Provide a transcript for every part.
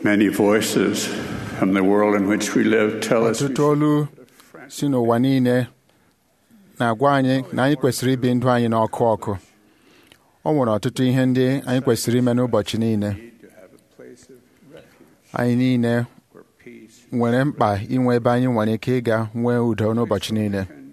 Many voices from the world in which we live tell us we ọtụtụ olu si n'ụwa niile na-agwa anyị na anyị kwesịrị ibi ndụ anyị n'ọkụ ọkụ o nwere ọtụtụ ihe ndị anyị kwesịrị ime n'ụbọchị niile need to have a place of refuge anyị niile where peace nwere mkpa inwe ebe anyị nwere ike ịga nwee udo n'ụbọchị niile can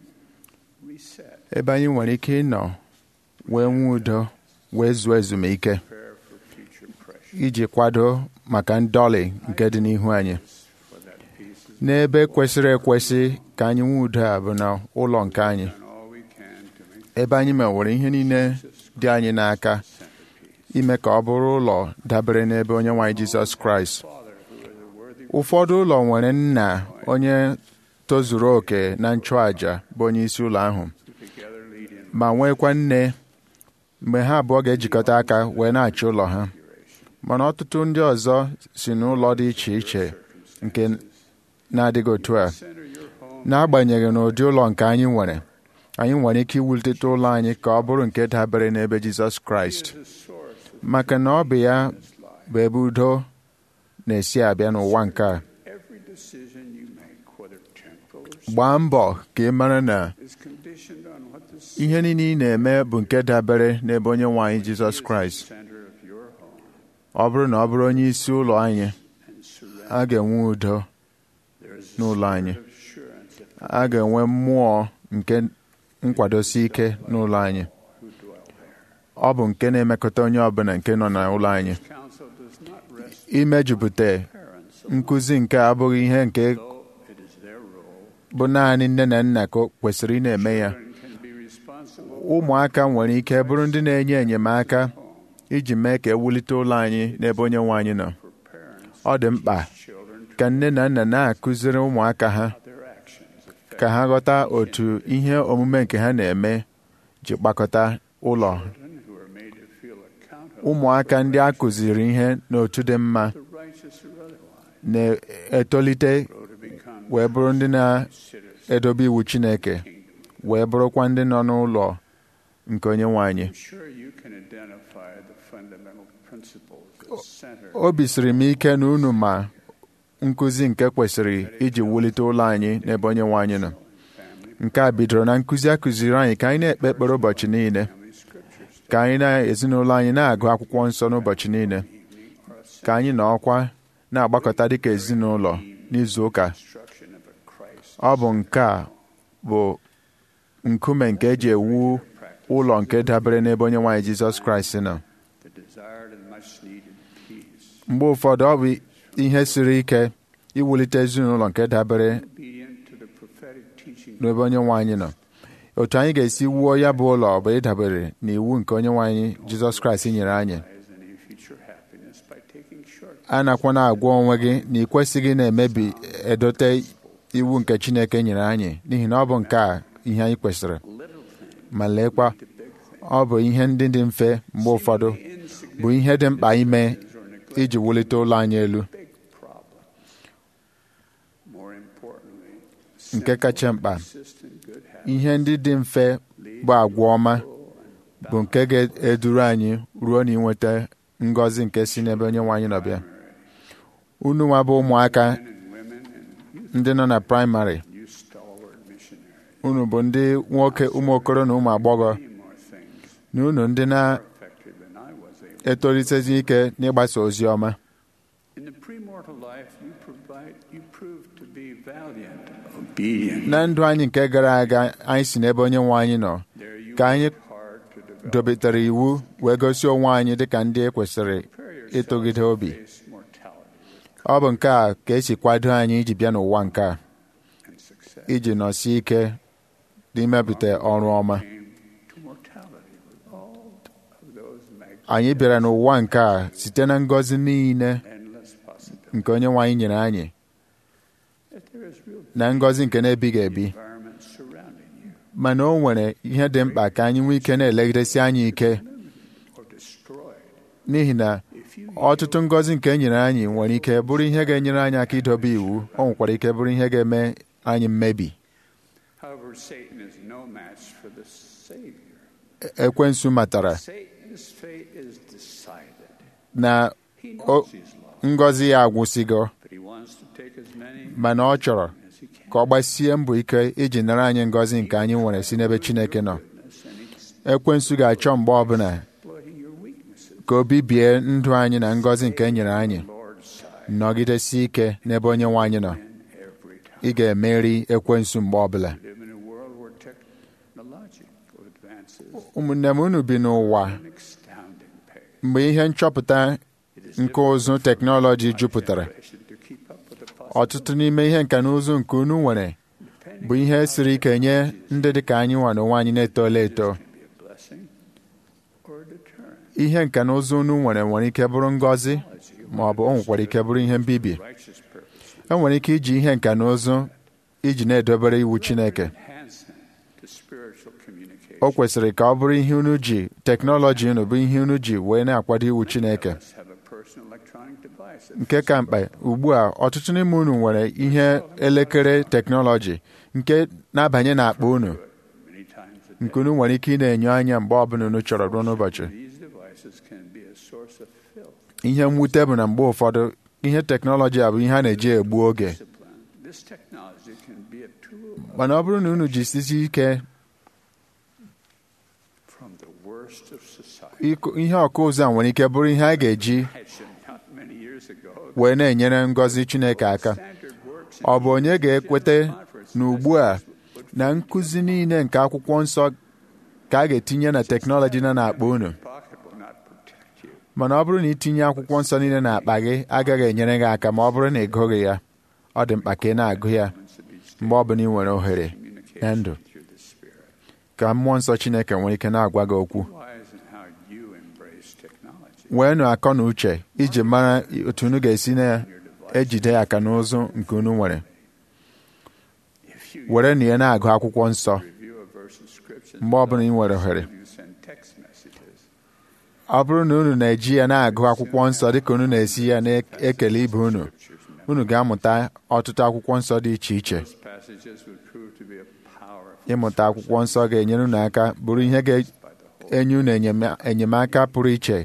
reset, ebe anyị nwere ike ịnọ wee nwee udo wee zuo ezumike prepare for future pressure. iji kwado maka ndọlị nke dị n'ihu anyị For that peace is n'ebe kwesịrị ekwesị ka anyị nwee udo a bụ na ụlọ nke anyị done all we can to make ebe anyị mewere ihe niile dị anyị n'aka centerpiece. ime ka ọ bụrụ ụlọ dabere n'ebe onye nwaanyị Jizọs Kraịst Father, who is a worthy ụfọdụ ụlọ nwere nna onye tozuru oke na nchụàja bụ onye isi ụlọ ahụ who together lead in ma nwekwa nne mgbe ha abụọ ga-ejikọta aka wee na-achị ụlọ ha mana ọtụtụ ndị ọzọ si n'ụlọ dị iche iche nke na-adịghị otu a center your home n'agbanyeghị n'ụdị ụlọ nke anyị nwere anyị nwere ike iwulite ụlọ anyị ka ọ bụrụ nke dabere n'ebe Jizọs Kraịst is the source of maka na ọ bụ ya this life. bụ ebe udo na-esi abịa n'ụwa nke a Every decision you make, whether temporal or gbaa mbọ ka ị mara na is conditioned on what the ihe niile ị na-eme bụ nke dabere n'ebe onye nwe anyị Jizọs is Kraịst the center of your home ọ bụrụ na ọ bụrụ onye isi ụlọ anyị and surrender. a ga-enwe udo There is a n'ụlọ spirit anyị. of assurance that a ga-enwe mmụọ nke nkwadosi ike n'ụlọ anyị who dwell there. ọ bụ nke na-emekọta onye ọbụla nke nọ n'ụlọ anyị Counsel does not rest imejupụta parents nkụzi nke abụghị ihe nke although it is their role. bụ naanị nne na nna ka o kwesịrị ị na-eme ya Children can be responsible ụmụaka nwere ike bụrụ ndị na-enye enyemaka iji mee ka ewulite ụlọ anyị n'ebe onye nwe anyị nọ for parents, ọ dị mkpa children to ka nne na nna na-akụziri ụmụaka ha their actions affect ka ha ghọta otu ihe omume nke ha na-eme ji kpakọta ụlọ children who are made to feel accountable. ụmụaka ndị a kụziri ihe n'otu dị mma The righteous or otherwise. na-etolite Grow to become wee bụrụ ndị citizens. na-edobe iwu Chineke wee bụrụkwa ndị nọ n'ụlọ nke onye nwe anyị I'm sure you can identify the fundamental principles that center obi siri m ike na unu ma nkụzi nke kwesịrị iji wulite ụlọ anyị n'ebe onye nwe anyị nọ family, nke a bidoro na nkụzi a kụziri anyị ka anyị na-ekpe ekpere ụbọchị niile family scriptures, ka anyị na ezinụlọ anyị na-agụ akwụkwọ nsọ n'ụbọchị niile evening, or a ka anyị na ọkwa na-agbakọta dịka ezinụlọ n'izu ụka instruction of a Christ. ọ bụ nke a bụ nkume nke eji ewu ụlọ nke dabere n'ebe onye nwaanyị Jizọs Kraịst nọ The desired and much needed peace. mgbe ụfọdụ ọ bụ ihe siri ike iwulite ezinụlọ nke dabere Obedient to the prophetic teaching n'ebe onye nwe anyị nọ otu anyị ga-esi wuo ya bụ ụlọ bụ ịdabere n'iwu nke onye nwe anyị Jizọs Kraịst nyere anyị as any future happiness by taking short a nakwana agwa onwe gị na ị kwesịghị na-emebi edote iwu nke Chineke nyere anyị n'ihi na ọ bụ nke a ihe anyị kwesịrị little things ma leekwa to big things. ọ bụ ihe ndị dị mfe mgbe ụfọdụ bụ ihe dị mkpa ime Or neglect iji wulite ụlọ anyị elu big problem. More importantly, nke kacha mkpa consistent good habits ihe ndị dị mfe bụ agwa ọma bụ nke ga-eduru anyị ruo na inweta ngọzi nke si n'ebe onye nwe anyị nọ bịa unu nwa bụ ụmụaka men and women and youth, ndị nọ na praịmarị you stalwart missionaries. unu bụ ndị nwoke ụmụ okoro na ụmụ agbọghọ Many more things na unu ndị effective than I was able. na-etolitezi ike n'ịgbasa ozi ọma In the premortal life, you provide, you proved to be valiant, obedient. na ndụ anyị nke gara aga anyị si n'ebe onye nwe anyị nọ There you ka anyị worked hard to develop. dobetere iwu wee gosi onwe anyị dịka ndị e kwesịrị Prepare yourself ịtụgide to obi face mortality ọ bụ nke a ka esi kwado anyị iji bịa n'ụwa nke a and success. iji nọsie ike n'imepụta ọrụ ọma Came to mortality with all of those mag- anyị bịara n'ụwa nke a site na ngọzi niile endless possibilities. nke onye nwe anyị nyere anyị That there is real na ngọzi nke na-ebighị ebi environment surrounding you mana o nwere ihe dị mkpa ka anyị nwee ike na-elegidesi anyị ike or destroyed. n'ihi na If you ọtụtụ ngọzi nke e nyere anyị nwere ike bụrụ ihe ga-enyere anyị aka idobe iwu o nwekwara ike bụrụ ihe ga-eme anyị mmebi However, Satan is no match for the Savior. ekwensu matara Satan's fate is decided. na He o- knows he's lost. ngọzi ya agwụsịgo but He wants to take as many mana ọ chọrọ as He can. ka ọ gbasie mbọ ike iji nara anyị ngọzi nke anyị nwere si n'ebe Chineke nọ Goodness and ekwensu ga-achọ mgbe ọbụla exploiting your weaknesses. ka o bibie ndụ anyị na ngọzi nke e nyere anyị Lord's side nọgidesi ike n'ebe onye nwe anyị nọ in every time. ị ga-emeri ekwensu mgbe ọbụla We live in a world where technological advances ụmụnne m unu bi n'ụwa at an astounding pace. mgbe ihe nchọpụta It is nke ụzụ teknọlọji my jupụtara generation to keep up with the ọtụtụ n'ime ihe nka na ụzụ nke unu nwere bụ ihe siri ike nye ndị dị ka anyị nwa n'onwe anyị na-etola eto can be a blessing or a deterrent. ihe nka na ụzụ unu nwere nwere ike bụrụ ngọzi ma ọ bụ o nwekwara ike bụrụ ihe mbibi Righteous purpose e nwere ike iji ihe nka na ụzụ iji na-edobere iwu Chineke enhancing to spiritual communication. o kwesịrị ka ọ bụrụ ihe unu ji teknọlọji unu bụ ihe unu ji wee na-akwado iwu Chineke Let's have a personal electronic device that nke ka mkpa ugbu a ọtụtụ n'ime unu nwere ihe elekere teknọlọji nke na-abanye n'akpa unu many times a day. nke unu nwere ike ị na-enyo anya mgbe ọbụla unu chọrọ ruo n'ụbọchị These devices can be a source of filth, ihe mwute bụ na mgbe ụfọdụ ihe teknọlọji a bụ ihe a na-eji egbu oge discipline. This technology can be a tool mana ọ bụrụ na unu jisisi ike from the worst of society. ịkụ- ihe ọkụ ụzọ a nwere ike bụrụ ihe a ga-eji Imagine not many years ago, wee na-enyere ngọzi Chineke aka standard works in ọ bụ onye ga-ekwete conference na ugbu a na nkụzi niile nke akwụkwọ nsọ ka a ga-etinye na teknọlọji nọ n'akpa unu pocket will not protect you. mana ọ bụrụ na itinye akwụkwọ nsọ niile n'akpa gị agaghị enyere gị aka ma ọ bụrụ na ị gụghị ya ọ dị mkpa ka ị na-agụ ya Once to be mgbe ọ bụla ị nwere ohere na ndụ communication through the Spirit. ka mmụọ nsọ Chineke nwere ike na-agwa gị okwu Wise in how you embrace technology. wee nụ akọ na uche iji mara otu unu ga-esi Your device. na-ejide aka n'ụzụ nke unu nwere If you were na ya na-agụ akwụkwọ nsọ review a verse of scripture, mgbe ọbụla ị nwere ohere you send text messages. ọ bụrụ na unu na-eji ya na-agụ akwụkwọ nsọ dịka unu na-esi ya na-ekele ibe unu Scriptures meant. unu ga-amụta ọtụtụ akwụkwọ nsọ dị iche iche Those passages would prove to be a powerful ịmụta akwụkwọ nsọ ga-enyere unu aka bụrụ ihe by the Holy ga-enye unu enyema- enyemaka pụrụ iche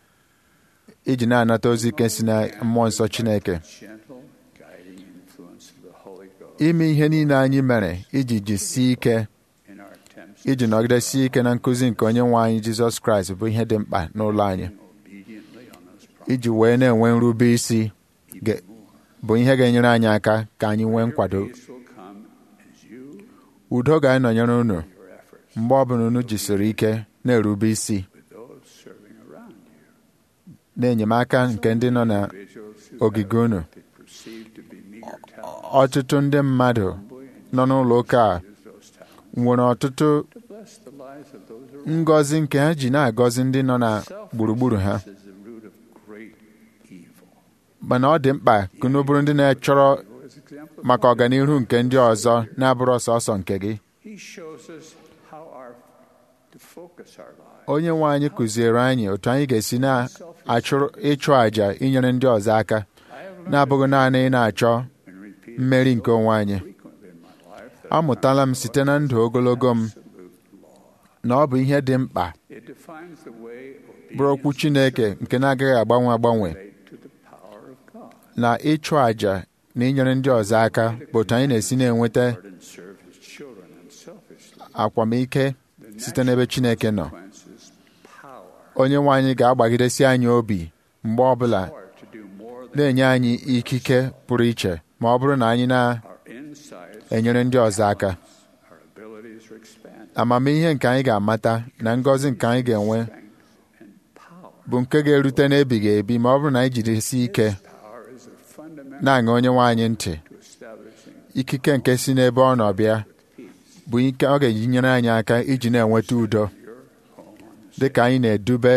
iji na-anata ozi ike si na mmụọ nsọ Chineke gentle guiding influence of the Holy Ghost ime ihe niile anyị mere iji jisie ike in our attempts iji nọgidesie ike na nkụzi nke onye nwe anyị Jizọs Kraịst bụ ihe dị mkpa n'ụlọ anyị obediently on those promises iji wee na-enwe nrube isi ga- even more. bụ ihe ga-enyere anyị aka ka anyị nwee nkwado Peace will come as you udo ga-anọnyere unu your efforts mgbe ọbụla unu jisiri ike na-erube isi with those serving around you. na-enyemaka nke ndị nọ na Individuals who ogige have unu what they perceive to be meager talents ọtụtụ ndị mmadụ humbly and nọ n'ụlọ ụka a use those talents nwere ọtụtụ to bless the lives of those around ngọzi nke ha ji na-agọzi ndị nọ na gburugburu ha Selfishness is the root of great evil. mana ọ dị mkpa ka unu bụrụ ndị na-achọrọ Go as example of maka one. ọganihu nke ndị ọzọ na-abụrụ ọsọsọ nke gị He shows us how our to focus our lives. onye nwe anyị kụziere anyị otu anyị ga-esi na-achụrụ ịchụ àjà inyere ndị ọzọ aka I have learned na-abụghị naanị ị na-achọ and repeated mmeri nke onwe anyị frequently in my life that amụtala m site na ndụ ogologo m absolute law. na ọ bụ ihe dị mkpa It defines the way bụrụ okwu Chineke nke na-agaghị agbanwe agbanwe relate to the power of God. na ịchụ àjà na inyere ndị ọzọ aka bụ otu anyị na-esi na-enweta Lord and serve his children unselfishly. akwamike The site n'ebe Chineke nọ consequences, power, onye nwe anyị ga-agbagidesi anyị obi mgbe ọbụla power to do more than na-enye anyị ikike pụrụ iche ma ọ bụrụ na anyị our insights, na-enyere ndị ọzọ aka our abilities are expanded. amamihe nke anyị ga-amata na ngọzi nke anyị ga-enwe Strength and power. bụ nke ga-erute n'ebighị ebi ma ọ bụrụ na anyị jidesi ike Power is a fundamental na-aṅa onye nwe anyị ntị to establishing ikike nke si n'ebe ọ nọ bịa peace. bụ ike ọ ga-eji nyere anyị aka iji na-enweta udo Your home on the dị ka anyị na-edube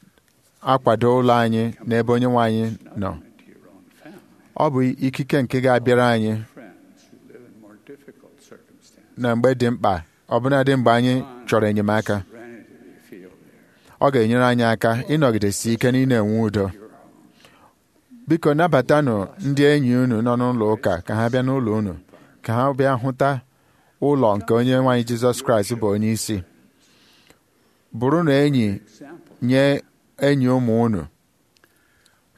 akwado ụlọ anyị n'ebe onye nwe anyị nọ into your own family. ọ bụ ikike nke ga-abịara anyị Friends who live in more difficult circumstances. na mgbe dị mkpa ọbụnadị mgbe anyị chọrọ enyemaka Serenity you feel there. ọ ga-enyere anyị aka ịnọgidesi ike na ị na-enwe udo biko nabatanụ ndị enyi unu nọ n'ụlọ ụka ka ha bịa n'ụlọ unu ka ha bịa hụta ụlọ nke onye nwaanyị Jizọs Kraịst bụ onye isi bụrụ na enyi Example. nye enyi ụmụ unu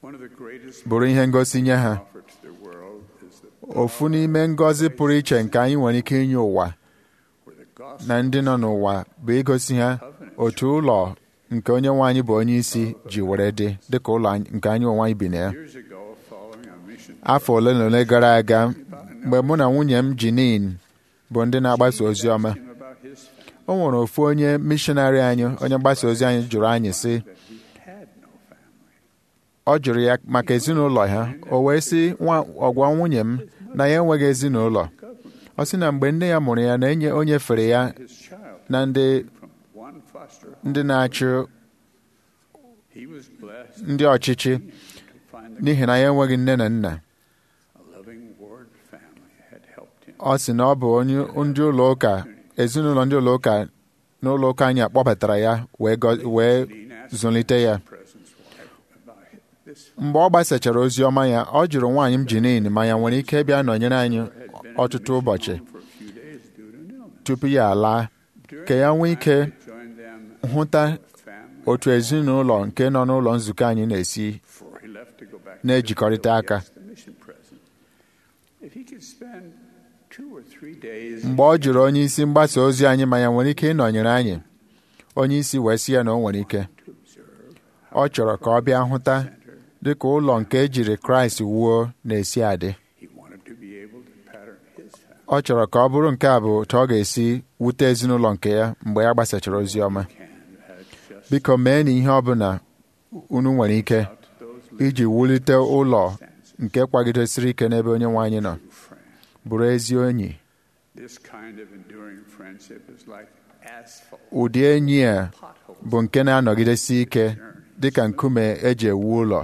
One of the greatest bụrụ ihe ngosi nye ha offered to the world is the ofu n'ime ngọzi pụrụ iche nke anyị nwere ike inye ụwa where the gospel na ndị nọ n'ụwa bụ igosi ha otu ụlọ nke onye nwe anyị bụ onye isi ji were dị dịka ụlọ anyị- nke anyị onwe anyị bi na ya years ago following a mission afọ ole na ole gara aga mgbe mụ na nwunye m Jinin bụ ndị na-agbasa ozi ọma him about his family o nwere ofu onye mishonarị anyị onye mgbasa ozi anyị jụrụ anyị sị that he had no family. ọ jụrụ ya maka ezinụlọ ha o wee sị nwa ọgwa nwunye m na ya enweghị ezinụlọ ọ sị na mgbe nne ya mụrụ ya na enye o nyefere ya His child na ndị from one foster home. ndị na-achị He was blessed ndị ọchịchị to find the n'ihi na ya enweghị nne na nna a loving ward family had helped him. ọ sị na ọ bụ onye ndị ụlọ ụka ezinụlọ ndị ụlọ ụka n'ụlọ ụka anyị akpọbatara ya wee gọ- wee Dean asked zụlite ya President's wife about this mgbe ọ gbasachara ozi ọma ya ọ jụrụ nwaanyị m Jinin ma ya nwere ike bịa nọnyere anyị had been in ọtụtụ the ụbọchị mission home for a few days due to an illness. tupu ya alaa During ka ya nwee that time, ike he joined them hụta as a family otu ezinụlọ nke nọ n'ụlọ nzukọ anyị na-esi before he left to go back na-ejikọrịta to aka. the mission president. If he could spend two or three days mgbe ọ jụrụ onye isi mgbasa ozi anyị ma ya nwere ike ịnọnyere anyị onye isi wee sị ya na o nwere ike to observe ọ chọrọ ka ọ bịa hụta dịka ụlọ nke ejiri kraịst wuo na-esi adị he wanted to be able to pattern his family ọ chọrọ ka ọ bụrụ nke a bụ otu ọ ga-esi wute ezinụlọ nke ya mgbe ya gbasachara ozi ọma can had just biko mee na ihe ọbụla unu nwere ike out to those iji wulite ụlọ nke kwagidesiri ike n'ebe onye nwe anyị nọ little friends. bụrụ ezi enyi This kind of enduring friendship is like asphalt ụdị enyi a potholes. bụ nke na-anọgidesi ike dịka nkume eji ewu ụlọ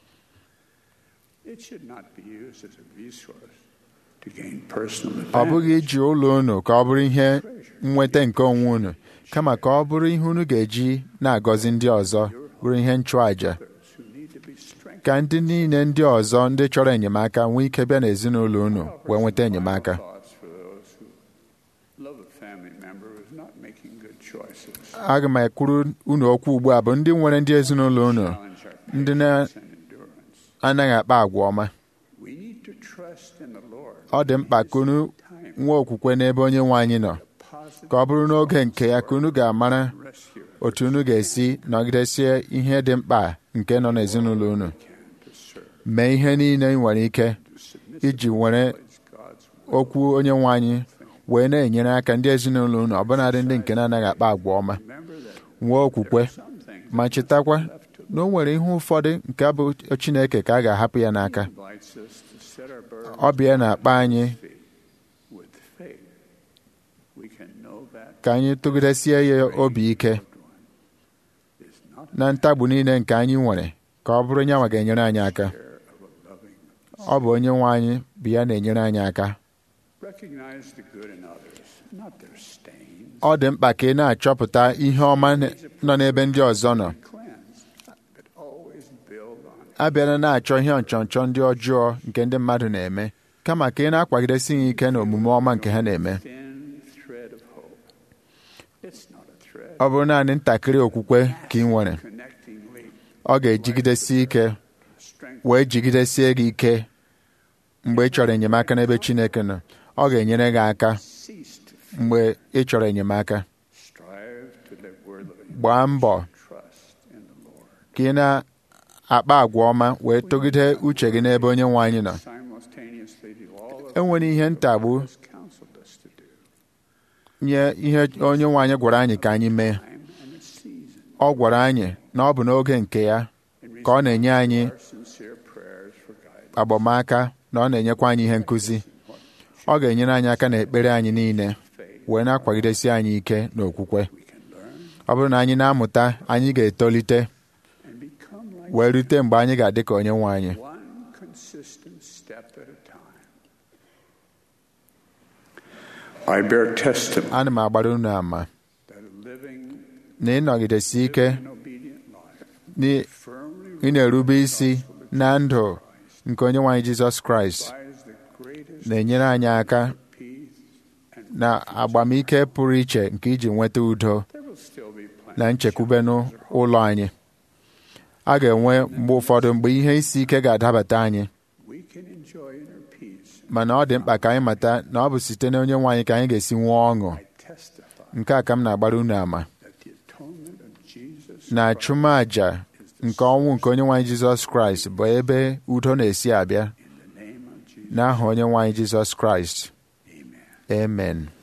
It should not be used as a resource to gain personal ọ bụghị advantage. iji ụlọ unu ka ọ bụrụ ihe nnweta nke onwe unu kama ka ọ bụrụ ihe unu ga-eji na-agọzi ndị ọzọ bụrụ ihe nchụàja Others who need to be strengthened. ka ndị niile ndị ọzọ ndị chọrọ enyemaka nwee ike bịa n'ezinụlọ unu wee nweta enyemaka Thoughts for those who love a family member who is not making good choices. aga m ekwuru unu okwu ugbu a bụ ndị nwere ndị ezinụlọ unu Challenge our ndị na- patience and endurance. anaghị akpa agwa ọma We need to trust in the Lord. ọ dị mkpa ka unu nwee okwukwe n'ebe onye nwe anyị nọ Positive ka ọ bụrụ n'oge nke ya ka unu ga-amara rescue otu unu ga-esi nọgidesie ihe dị mkpa nke nọ n'ezinụlọ unu can to serve, mee ihe niile ị nwere ike to submit iji were to God's will. okwu onye nwe anyị wee na-enyere aka ndị ezinụlọ unu ọbụnadị ndị nke na-anaghị akpa agwa ọma Remember that nwee okwukwe some things ma chetakwa na o nwere ihe ụfọdụ nke bụ Chineke ka a ga-ahapụ ya n'aka invites us to set our burdens ọ bịa na-akpa anyị feet with faith. We can know that ka anyị tụgidesie ya obi ike is not na ntagbu niile nke anyị nwere ka ọ bụrụ nyanwa ga-enyere anyị aka care of a loving. ọ bụ onye nwe anyị bụ ya na-enyere anyị aka Recognize the good in others, not their stains. ọ dị mkpa ka ị na-achọpụta ihe ọma nọ n'ebe ndị ọzọ nọ Cleanse, but always build on it. abịala na-achọ ihe nchọnchọ ndị ọjọọ nke ndị mmadụ na-eme kama ka ị na-akwagidesi ha ike na omume ọma nke ha na-eme Thin thread of hope. It's not a thread. ọ bụrụ naanị ntakịrị okwukwe ka ị nwere Connecting link, ọ ga-ejigidesi ike strength, wee jigidesie gị ike mgbe ị chọrọ enyemaka n'ebe Chineke nọ ọ ga-enyere gị aka cease to fear. mgbe ị chọrọ enyemaka Strive to live worthily. gbaa mbọ Trust in the Lord. ka ị na-akpa agwa ọma wee tụgide uche gị n'ebe onye nwe anyị nọ Simultaneously do all of enwere ihe ntagbu what has counseled us to do. nye ihe onye nwe anyị gwara anyị ka anyị mee Time and its season. ọ gwara anyị na ọ bụ n'oge nke ya In ka ọ na-enye anyị our sincere prayers for guidance. agbamaka na ọ na-enyekwa anyị ihe nkụzi ọ ga-enyere anyị aka n'ekpere anyị niile Faith wee na-akwagidesi anyị ike n'okwukwe we can learn ọ bụrụ na anyị na-amụta anyị ga-etolite and become like wee rute mgbe anyị ga-adị ka onye nwe anyị one consistent step at a time. I bear testimony ana m agbara unu ama that a living na ịnọgidesi ike and obedient life na firmly ị na-erube isi na ndụ nke onye nwe anyị Jizọs Kraịst provides the greatest na-enyere anyị aka peace and na agbamike pụrụ iche nke iji nweta udo there will still be plenty na nchekwube n'ụlọ anyị a ga-enwe mgbe ụfọdụ mgbe ihe isi ike ga-adabata anyị we can enjoy inner peace. mana ọ dị mkpa ka anyị mata na ọ bụ site na onye nwe anyị ka anyị ga-esi nwee ọṅụ I testify nke a ka m na-agbara unu ama that the atonement of Jesus na Christ achụmaja nke ọnwụ nke onye nwe anyị Jizọs Kraịst bụ ebe udo na-esi abịa in the name of Jesus. n'aha onye nwe anyị Jizọs Kraịst Amen. amen